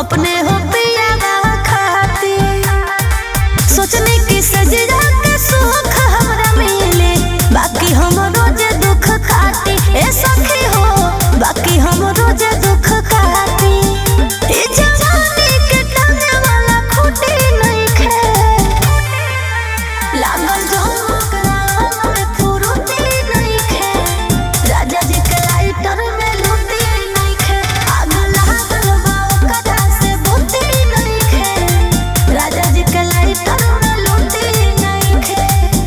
अपने हो पिया खाती सोचने की सजरा के सुख हमरा मिले बाकी हम रोज दुख खाती ए सखी हो बाकी हम रोज दुख खाती ए जवानी के टाने वाला खूटी नहीं खे लागल झोंकरा में फुरुती नहीं खे राजा जी के लाइटर में लूटी नहीं खे आग लागल बा ओकरा से बुती नहीं खे राजा जी के लाइटर में लूटी नहीं खे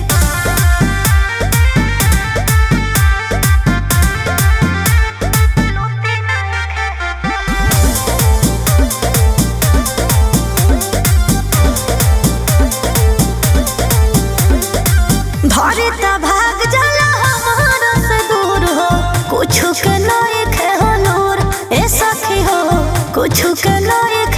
धरे त भाग जाला हमारा से दूर हो कुछ के नहीं खे हो नूर ए सखी हो कुछ के नहीं